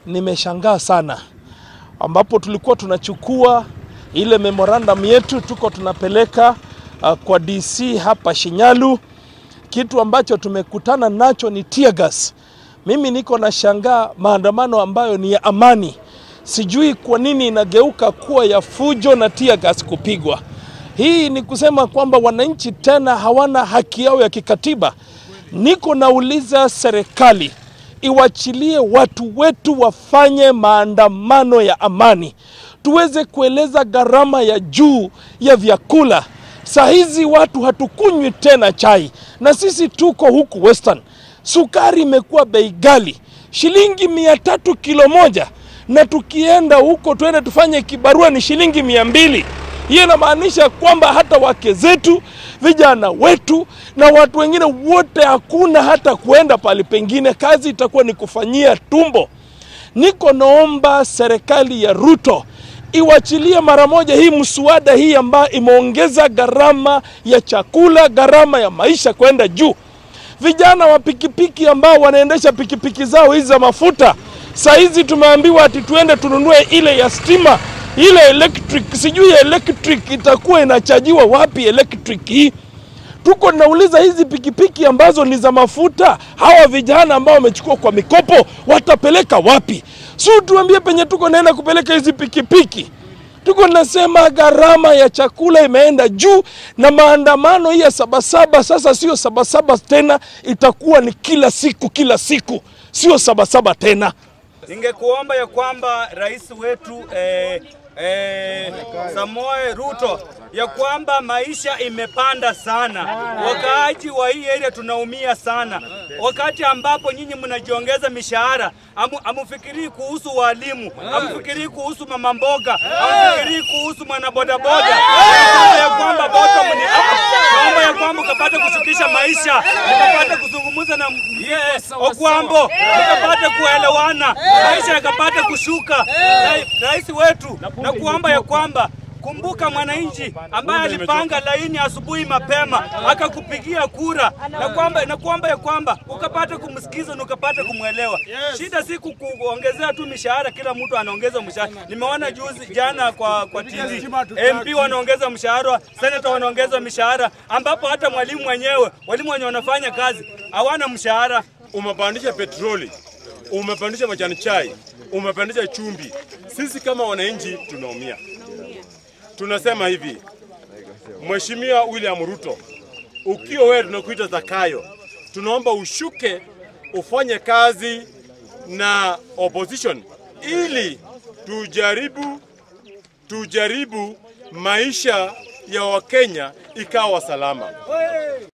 nimeshangaa sana, ambapo tulikuwa tunachukua ile memorandum yetu tuko tunapeleka uh, kwa DC hapa Shinyalu. Kitu ambacho tumekutana nacho ni tear gas. Mimi niko na shangaa maandamano ambayo ni ya amani, sijui kwa nini inageuka kuwa ya fujo na tear gas kupigwa. Hii ni kusema kwamba wananchi tena hawana haki yao ya kikatiba. Niko nauliza serikali iwachilie watu wetu wafanye maandamano ya amani, tuweze kueleza gharama ya juu ya vyakula. Saa hizi watu hatukunywi tena chai, na sisi tuko huku Western, sukari imekuwa bei ghali, shilingi mia tatu kilo moja, na tukienda huko tuende tufanye kibarua ni shilingi mia mbili. Hiyo inamaanisha kwamba hata wake zetu, vijana wetu na watu wengine wote, hakuna hata kuenda pale pengine, kazi itakuwa ni kufanyia tumbo. Niko naomba serikali ya Ruto iwachilie mara moja hii mswada hii ambayo imeongeza gharama ya chakula, gharama ya maisha kwenda juu. Vijana wa pikipiki ambao wanaendesha pikipiki zao hizi za mafuta, saa hizi tumeambiwa ati tuende tununue ile ya stima ile electric, sijui electric itakuwa inachajiwa wapi electric hii? Tuko nauliza hizi pikipiki ambazo ni za mafuta, hawa vijana ambao wamechukua kwa mikopo watapeleka wapi? Si tuambie penye tuko naenda kupeleka hizi pikipiki. Tuko nasema gharama ya chakula imeenda juu, na maandamano hii ya sabasaba sasa sio sabasaba tena, itakuwa ni kila siku kila siku, sio sabasaba tena. Ningekuomba ya kwamba rais wetu eh, eh, Samoe Ruto ya kwamba maisha imepanda sana, wakaaji wa hii area tunaumia sana, wakati ambapo nyinyi mnajiongeza mishahara, amu, amufikirii kuhusu walimu, amufikirii kuhusu mama mboga, amufikirii kuhusu mwanabodaboda. Naomba ya kwamba bottom ni up, naomba ya kwamba ukapata kushukisha maisha, ukapata kuzungumza na yes, Okwambo, ukapata kuelewana, maisha yakapata kushuka. Ra- Rais wetu na kuomba ya kwamba kumbuka mwananchi ambaye alipanga laini asubuhi mapema akakupigia kura, na kwamba na kuomba ya kwamba ukapata kumsikiza na ukapata kumwelewa. Shida si ku- kuongezea tu mishahara, kila mtu anaongeza mshahara. Nimeona juzi jana kwa kwa TV MP wanaongeza mshahara, senator wanaongeza mishahara, ambapo hata mwalimu mwenyewe, walimu wenye wanafanya kazi hawana mshahara. umepandisha petroli, umepandisha majani chai, umepandisha chumvi. Sisi kama wananchi tunaumia. Tunasema hivi, Mheshimiwa William Ruto, ukiwa wewe tunakuita Zakayo, tunaomba ushuke ufanye kazi na opposition ili tujaribu tujaribu maisha ya Wakenya ikawa salama.